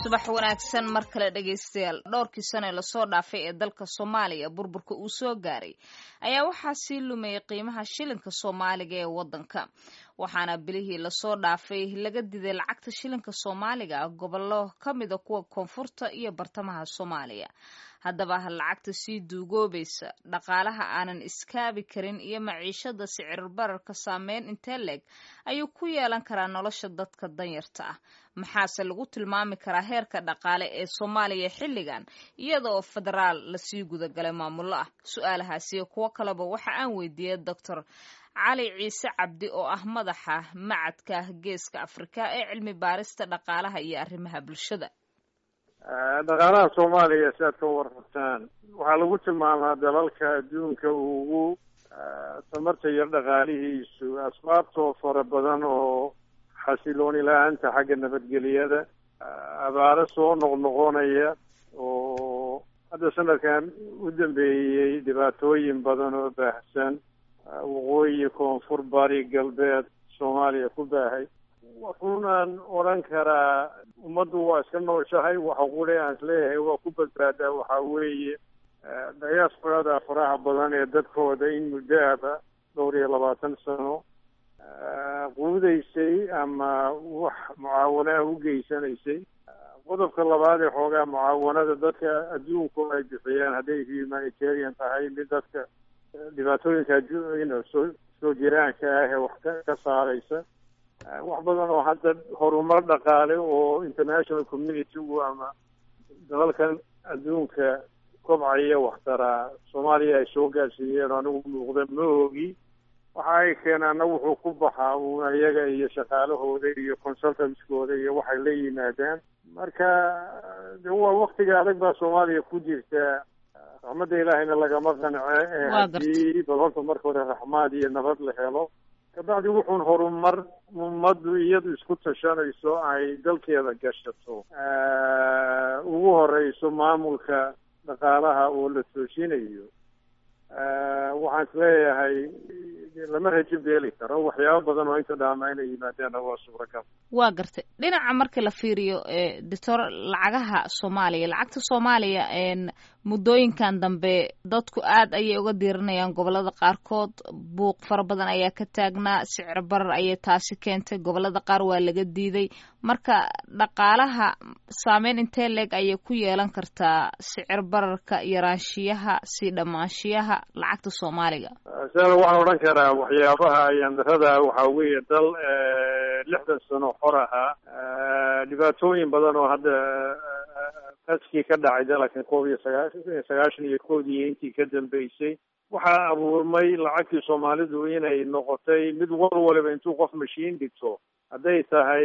subax wanaagsan mar kale dhegaystayaal dhowrkii sane lasoo dhaafay ee dalka soomaaliya burburka uu soo gaaray ayaa waxaa sii lumayay qiimaha shilinka soomaaliga ee waddanka waxaana bilihii lasoo dhaafay laga diday lacagta shilinka soomaaliga gobollo ka mida kuwa koonfurta iyo bartamaha soomaaliya haddaba lacagta sii duugoobaysa dhaqaalaha aanan iskaabi karin iyo maciishada sicir bararka saameyn intee leeg ayuu ku yeelan karaa nolosha dadka danyarta ah maxaase lagu tilmaami karaa heerka dhaqaale ee soomaaliya xilligan iyada oo federaal lasii gudagalay maamullo ah su-aalahaasi iyo kuwo kaleba waxa aan weydiiyey doctor cali ciise cabdi oo ah madaxa macadka geeska afrika ee cilmi baarista dhaqaalaha iyo arrimaha bulshada dhaqaalaha soomaaliya si aad ka warrabtaan waxaa lagu tilmaamaa dalalka adduunka ugu tamarta yar dhaqaalihiisu asbaabtoo fara badan oo xasilooni la-aanta xagga nabadgeliyada abaaro soo noqnoqonaya oo hadda sanadkan u dambeeyey dhibaatooyin badan oo baahsan waqooyi koonfur bari galbeed soomaaliya ku baahay wuxuunaan odhan karaa ummaddu waa iska nooshahay waxa qule aan isleeyahay waa ku badbaadaa waxaa weeye diasporada faraha badan ee dadkooda in muddoaba dhowr iyo labaatan sano quudaysay ama wax mucaawanaha u geysanaysay qodobka labaad ee xoogaa mucaawanada dadka adduunku ay bixiyaan hadday humanitarian tahay mid dadka dhibaatooyinka soo soo jiraanka ah ee wax ka ka saaraysa wax badan oo hadda horumar dhaqaale oo international communitygu ama dalalkan adduunka kobcaya waxtaraa soomaaliya ay soo gaarsiiyeen oo anigu muuqda ma ogi waxa ay keenaana wuxuu ku baxaa uun iyaga iyo shaqaalahooda iyo consultantskooda iyo waxay la yimaadaan marka de waa waktiga adag baa soomaaliya ku jirta raxmadda ilaahayna lagama qance ee haddii bal horta marka hore raxmaad iyo nabad la helo kabacdi wuxuun horumar ummaddu iyadu isku tashanayso ay dalkeeda gashato ugu horeyso maamulka dhaqaalaha oo la toojinayo waxaan isleeyahay lama rajo beeli karo waxyaabo badan oo inta dhaama inay yimaadaanna waa suuragal waa gartay dhinaca marka la fiiriyo doctor lacagaha soomaaliya lacagta soomaaliya muddooyinkan dambe dadku aad ayay uga diiranayaan gobolada qaarkood buuq fara badan ayaa ka taagnaa sicir barar ayay taasi keentay gobolada qaar waa laga diiday marka dhaqaalaha saameyn intee leeg ayay ku yeelan kartaa sicir bararka yaraanshiyaha sii dhammaanshiyaha lacagta soomaaliga sida waxaan odhan karaa waxyaabaha yandarada waxaa weeye dal lixdan sano xor ahaa dhibaatooyin badan oo hadda qaskii ka dhacay dalalkan koob iyo sagaa sagaashan iyo koodii intii ka dambeysay waxaa abuurmay lacagtii soomaalidu inay noqotay mid war waliba intuu qof mashiin dhigto hadday tahay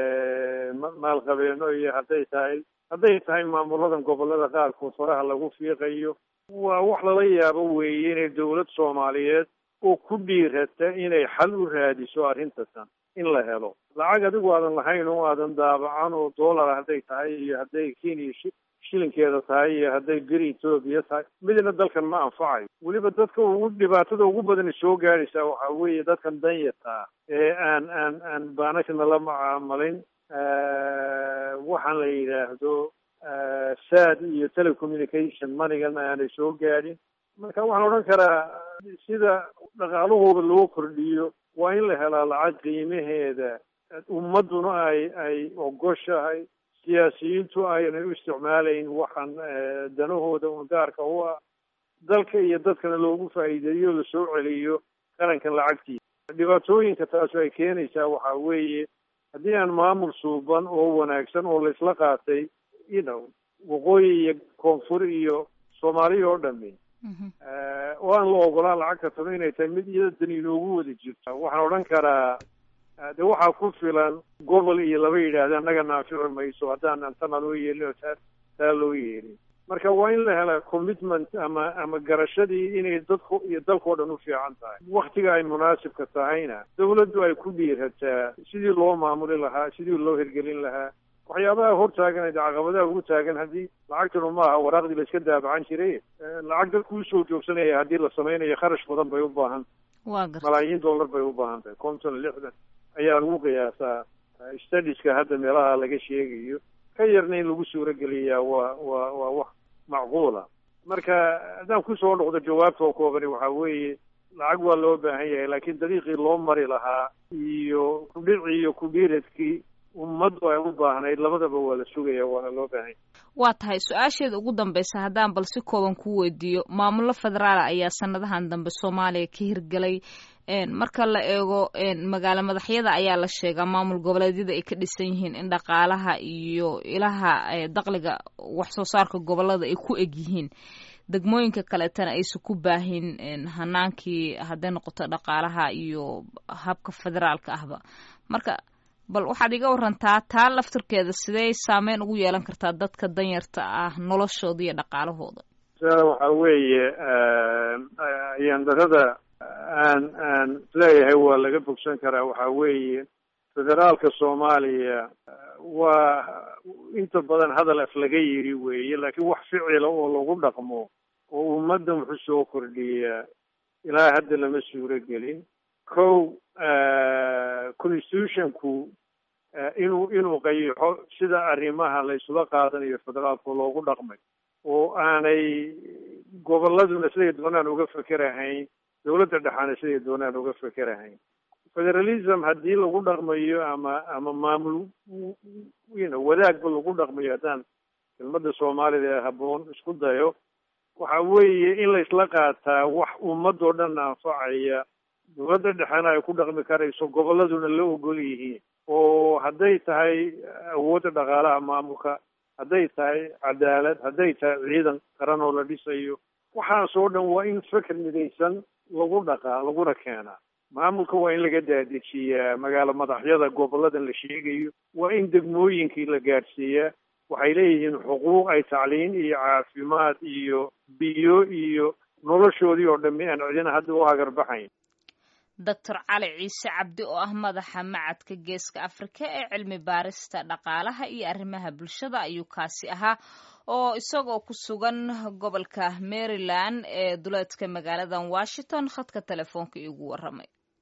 maalqabeeno iyo hadday tahay hadday tahay maamuladan gobolada qaarkood faraha lagu fiiqayo waa wax lala yaabo weeye inay dawlad soomaaliyeed oo ku dhiirata inay xal u raadiso arrintasan in la helo lacag adigu aadan lahayn oo aadan daabacan oo dollar hadday tahay iyo hadday kenya shilinkeeda tahay iyo hadday beri etoobiya tahay midna dalkan ma anfacayo weliba dadka ugu dhibaatada ugu badan soo gaadhaysaa waxaa weeye dadkan danyarta ah ee aan aan aan baanashana la macaamalin waxaan la yidhaahdo sad iyo telecommunication manigan aanay soo gaadhin marka waxaan odhan karaa sida dhaqaalahooda loo kordhiyo waa in la helaa lacag qiimaheeda ummadduna ay ay ogoshahay siyaasiyiintu aynay u isticmaalayn waxaan danahooda un gaarka u ah dalka iyo dadkana loogu faa'iideeyo lasoo celiyo qarankan lacagtiisa dhibaatooyinka taasi ay keenaysaa waxaa weeye haddii aan maamul suuban oo wanaagsan oo laisla qaatay you know waqooyi iyo koonfur iyo soomaaliya oo dhami oo aan la ogolaan lacagta taba inay tahay mid iyada dan inoogu wada jirto waxaan odhan karaa de waxaa ku filan gobol iyo laba yidhaahda annaga naafici mayso haddaanan tana loo yeelin oo taa taa loo yeelin marka waa in la helaa commitment ama ama garashadii inay dadku iyo dalkao dhan u fiican tahay waktiga ay munaasibka tahayna dawladdu ay ku dhiirataa sidii loo maamuli lahaa sidii loo hirgelin lahaa waxyaabaha hortaagan caqabadaha ugu taagan haddii lacagtanu maaha waraaqdii la iska daabacan jiray lacag dadku usoo joogsanaya haddii la samaynayo kharash badan bay u baahan malaayiin dollar bay u baahan tahay konton lixdan ayaa lagu qiyaasaa studiska hadda meelaha laga sheegayo ka yarna in lagu suurogeliyaa waa waa waa wax macquula marka haddaan kusoo noqdo jawaabta oo koobani waxaa weeye lacag waa loo baahan yahay laakiin dariiqii loo mari lahaa iyo kudhicii iyo kudhiiradkii ummaddu ay u baahnayd labadaba waa la sugaya waana loo baahan yahay waa tahay su-aasheeda ugu dambaysa haddaan bal si kooban ku weydiiyo maamullo federaala ayaa sanadahan dambe soomaaliya ka hirgelay marka la eego magaalo madaxyada ayaa la sheegaa maamul goboleedyada ay ka dhisan yihiin in dhaqaalaha iyo ilaha daqliga wax soo saarka gobolada ay ku eg yihiin degmooyinka kaleetana aysan ku baahin hanaankii hadday noqoto dhaqaalaha iyo habka federaalka ahba marka bal waxaad iga warantaa taa laftirkeeda sidee saameyn ugu yeelan kartaa dadka danyarta ah noloshooda iyo dhaqaalahooda waxaa weeye yandarada aan aan leeyahay waa laga bogsan karaa waxaa weeye federaalka soomaaliya waa inta badan hadal af laga yiri weeye laakiin wax ficila oo lagu dhaqmo oo ummadda muxuu soo kordhiyaa ilaa hadda lama suuro gelin kow constitutionku inuu inuu qayaxo sida arrimaha la isula qaadanayo federaalka loogu dhaqmay oo aanay gobolladuna siday doonaan uga fekerahayn dawladda dhexaana siday doonaan uga fekerahayn federalism haddii lagu dhaqmayo ama ama maamul wadaagba lagu dhaqmayo haddaan kelmadda soomaalida ee habboon isku dayo waxa weeye in la isla qaataa wax ummadoo dhan anfacaya dawladda dhexena ay ku dhaqmi karayso gobolladuna la ogol yihiin oo hadday tahay awoodda dhaqaalaha maamulka hadday tahay cadaalad hadday tahay ciidan qaran oo la dhisayo waxaasoo dhan waa in feker midaysan lagu dhaqaa laguna keenaa maamulka waa in laga daadejiyaa magaalo madaxyada gobolladan la sheegayo waa in degmooyinkii la gaadhsiiyaa waxay leeyihiin xuquuq ay tacliin iyo caafimaad iyo biyo iyo noloshoodii oo dhammi aan cidina hadda u hagarbaxayn doctor cali ciise cabdi oo ah madaxa macadka geeska afrika ee cilmi baarista dhaqaalaha iyo arrimaha bulshada ayuu kaasi ahaa oo isagoo ku sugan gobolka maryland ee duleedka magaaladan washington khadka telefoonka iigu warramay